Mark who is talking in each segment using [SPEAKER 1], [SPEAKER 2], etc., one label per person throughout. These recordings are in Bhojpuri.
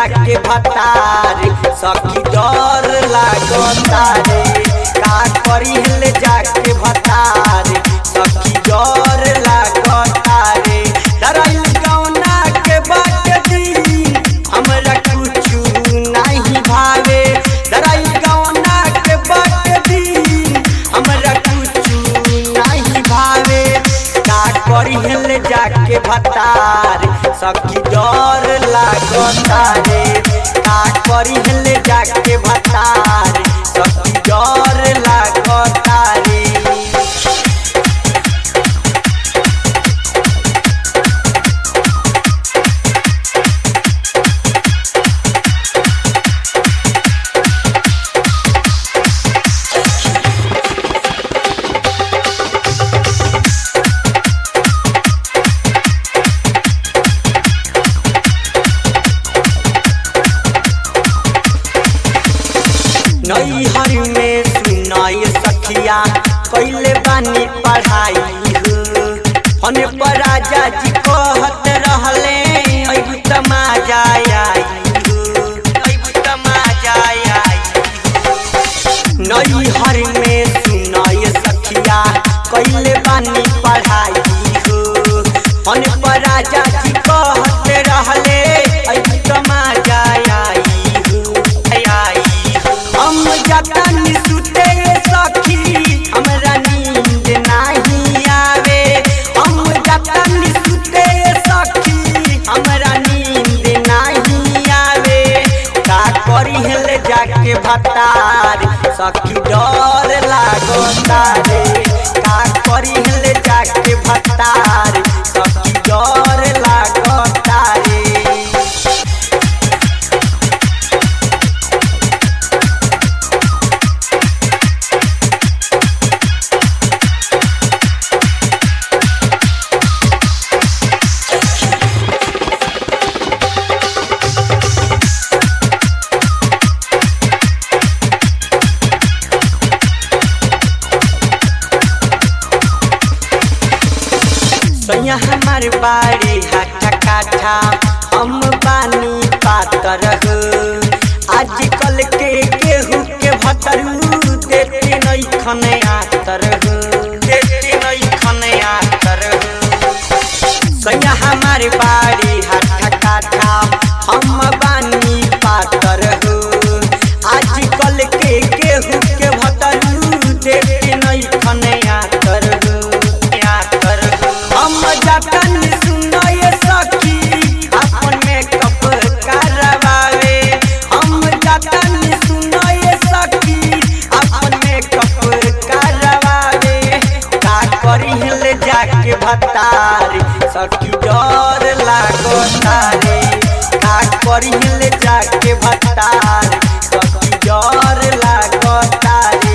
[SPEAKER 1] जाके भतार सखी डर लागता रे का करी हेले जाके भतार सखी डर लागता रे डराइल गौना के बाट दिन हमरा कुछु नहीं भावे डराइल गौना के बाट दिन हमरा कुछु नहीं भावे का करी हेले जाके भतार सखी डर लागता रे का करी हेले जाके भतार सखी डर लागता रे नैहर में सुनाई सखिया कैले बानी पढ़ाई हो हने पर राजा जी कहत रहले अइबू त मजा आई हो अइबू त मजा आई हो नैहर में सुनाई सखिया कैले बानी पढ़ाई हो हने पर राजा जी कहत रहले अइबू त मजा आई हो आई हो हम जतन सुते सखी हमरा नींद नहीं आवे हम जतन सुते सखी हमरा नींद नहीं आवे का करी हेले जाके भतार सखी डर लागता रे का करी हेले जाके भतार सखी डर लागता रे सैया हमार बाड़ी हाथा काठा हम बानी पातर हो आजकल के केहू के भतरू देते नहीं खने आतर हो देते नहीं खने आतर हो सैया हमार बाड़ी हाथा काठा हम बानी पातर हो आजकल के केहू के भतरू देते नहीं खने आतर हो आतर हो हम जतन सुनय सखी अपन मेकअप करवावे हम जतन सुनय सखी अपन मेकअप करवावे का करी हेले जाके भतार सखी डर लागता रे का करी हेले जाके भतार सखी डर लागता रे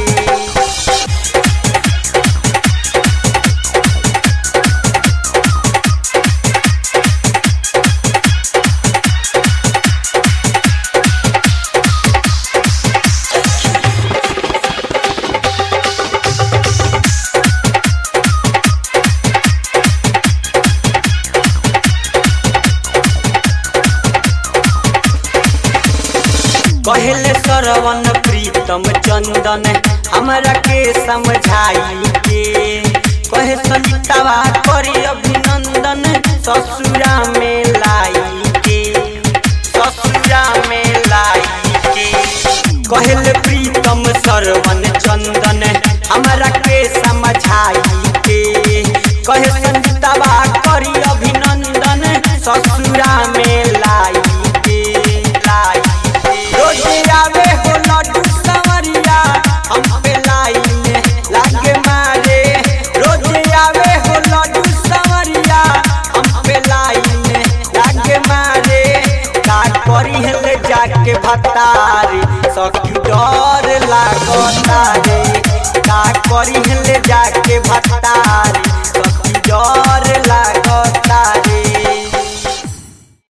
[SPEAKER 1] कहले सरवन प्रीतम चंदन हमरा के समझाई के कहे संतवा करी अभिनंदन ससुरा में लाई के ससुरा में लाई के कहले प्रीतम सरवन चंदन हमरा के समझाई के कहे संतवा करी अभिनंदन ससुरा में लाई के लाई के रोज आवे हो लड्डू सवरिया हम पे लाइन लागे मारे रोज आवे हो लड्डू सवरिया हम पे लाइन लागे मारे का करी हेले जाके भतारी सखी डर लागता रे का करी हेले जाके भतारी